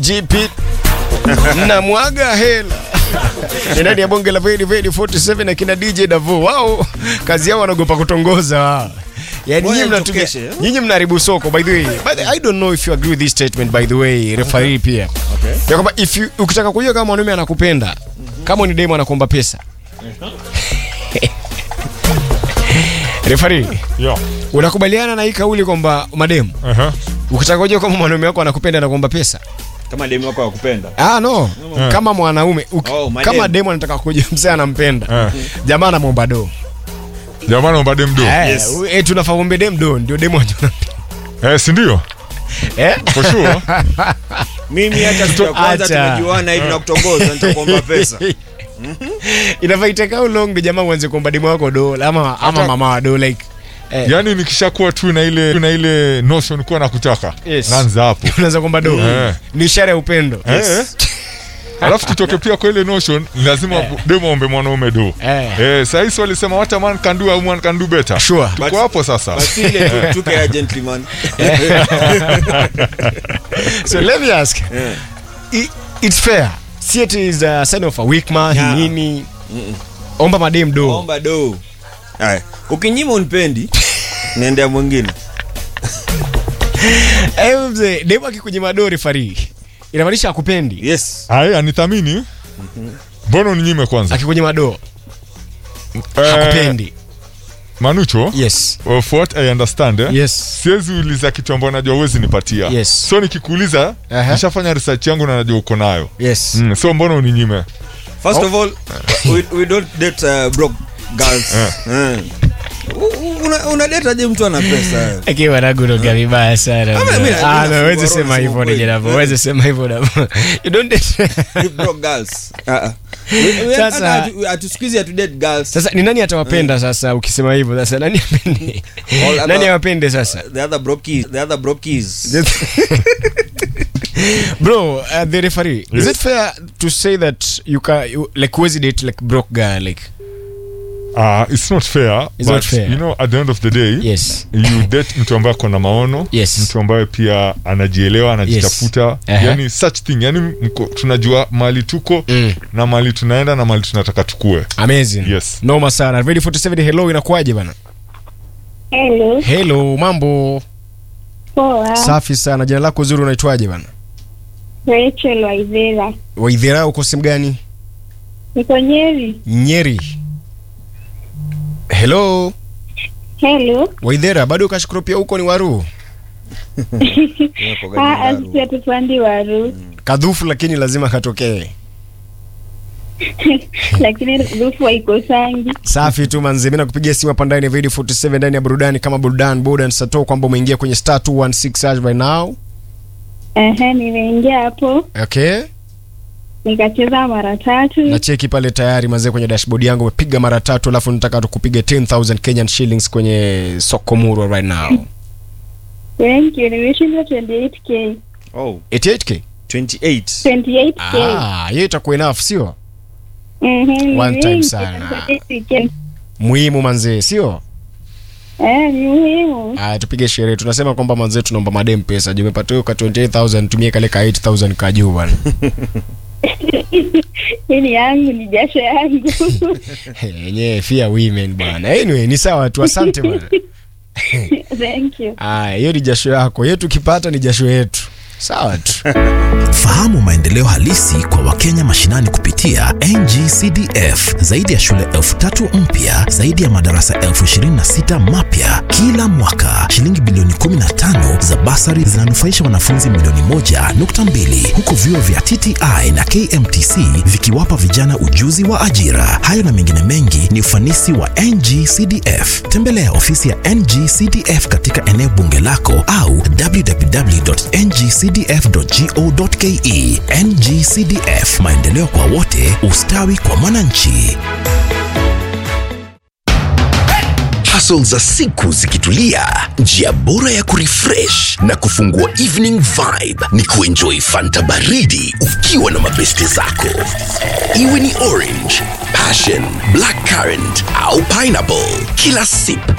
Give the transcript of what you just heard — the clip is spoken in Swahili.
DJ Pit na mwaga hela ni ndani ya bonge la Vedi Vedi 47 akina DJ Davo wao kazi yao wanaogopa kutongoza wao. Yani Ngoja nyinyi mnatumia nichokeshe, eh? nyinyi mnaharibu soko by the way. But I don't know if you agree with this statement by the way referee pia. Okay. Ya kwamba if you ukitaka kujua kama mwanaume anakupenda kama ni demo anakuomba pesa. Referee, Yeah. unakubaliana na hii kauli kwamba mademu Uh-huh. ukitaka kujua kama mwanaume wako anakupenda anakuomba pesa? kama demu wako akupenda Ah, no. Kama mwanaume uk- Oh, madem. kama demo anataka kujua mzee anampenda Eh. jamaa anamwomba do Jamani umbade mdo. Eh, Yes. u- eh, tunafaa kuombe dem do ndio demo anajua. Eh, si ndio? Eh? For sure. mimi hata siku ya kwanza Acha. tumejuana hivi na kutongoza nitakuomba pesa Inafaa itake how long ndio jamaa uanze kuomba demo wako do ama ama Hata- mama wa do like eh, Yaani nikishakuwa tu na ile na ile notion kuwa nakutaka. Yes. Naanza hapo. unaanza kuomba do. Eh. Ni ishara ya upendo. Eh. Alafu tutoke pia kwa ile notion lazima demo ombe mwanaume do. Eh. Eh, sasa hivi walisema what a man can do a woman can do better. Sure. Tuko But- hapo sasa. basi ile tu- tuke ya gentleman So let me ask. I, it's fair. See it is a sign of a weak man Yeah. nini. Omba madem do. omba do haya ukinyima unipendi naendea mwingine Eh, mzee, demo akikunyima do referee. Inamaanisha akupendi. yes Haya anithamini. Mbona uninyime kwanza? Akikunyima do Eh, hakupendi. Manucho, Yes. of what I understand, eh? Yes. siwezi uliza kitu ambayo najua uwezi nipatia Yes. so nikikuuliza Aha. nishafanya research yangu na najua uko nayo Yes. mm, so mbona uninyime first of all we, we don't date uh, broke girls Eh. U- u- una, una date aje mtu ana pesa Akiwa na guruga vibaya sana. Ama mimi na- Ah, mimi no, na wezi fungua sema roho, hivyo sema ni jeravu. kweli. Wezi sema hivyo na. You don't date. broke girls uh -uh. We- we- Sasa- hata hatu- hatusikizi hatu date girls Sasa ni nani atawapenda sasa ukisema hivyo sasa nani apende? All other- Nani awapende sasa? the other brokies the other brokies Bro, uh, the referee, is Yes. it fair to say that you can you, like huwezi date like broke guy like uh, it's not fair It's but not fair. you know at the end of the day yes. you date mtu ambaye ako na maono Yes. mtu ambaye pia anajielewa anajitafuta Aha. yani such thing yani mko, tunajua mali tuko Mm. na mali tunaenda na mali tunataka tukue Amazing. Yes. Noma sana. Ready 47 hello inakuaje bana? Hello, Hello, mambo. poa. Safi sana. Jina lako zuri unaitwaje bana? Rachel Waithera. Waidhera uko sehemu gani? Niko Nyeri. Nyeri. Hello. Hello. Waidhera bado ukashukuru pia huko ni waru. Ah, asisi atupandi waru. Kadhufu lakini lazima katokee. Lakini rufu haikosangi. Safi tu manzi, mimi nakupigia simu hapa ndani ya Video 47 ndani ya burudani kama burudani burudani sato kwamba umeingia kwenye star 216 hash by now. Ehe, nimeingia hapo Okay? nikacheza mara tatu. Na cheki pale tayari mazee kwenye dashboard yangu umepiga mara tatu alafu nataka tukupige 10000 Kenyan shillings kwenye soko murwa right now. Thank you. Nimeshinda 28k. oh 88k. 28 28k. Ah, hiyo itakuwa enough sio? Mhm. One time ni sana. mingi. Muhimu manzee, sio? Eh, ni muhimu. Ah, tupige sherehe. Tunasema kwamba manzee tunaomba madem pesa. Je, umepata hiyo ka 28000 tumie kale ka 8000 ka juu bwana. Hii ni yangu, ni jasho yangu. Yenyewe fear women bwana. Anyway, ni sawa tu. Asante bwana. Thank you. Aya, hiyo ni jasho yako. Yetu tukipata ni jasho yetu. Sawa tu. Fahamu maendeleo halisi kwa Wakenya mashinani kupitia NGCDF. Zaidi ya shule elfu tatu mpya, zaidi ya madarasa elfu ishirini na sita mapya kila mwaka. Shilingi bilioni 15 za basari zinanufaisha wanafunzi milioni moja nukta mbili huku vyuo vya TTI na KMTC vikiwapa vijana ujuzi wa ajira. Hayo na mengine mengi ni ufanisi wa NGCDF. Tembelea ofisi ya NGCDF katika eneo bunge lako au www.ngcdf.go.ke. NGCDF, maendeleo kwa wote, ustawi kwa mwananchi. hustle za siku zikitulia, njia bora ya kurefresh na kufungua evening vibe ni kuenjoy fanta baridi ukiwa na mabeste zako, iwe ni orange, passion, black currant au pineapple. Kila sip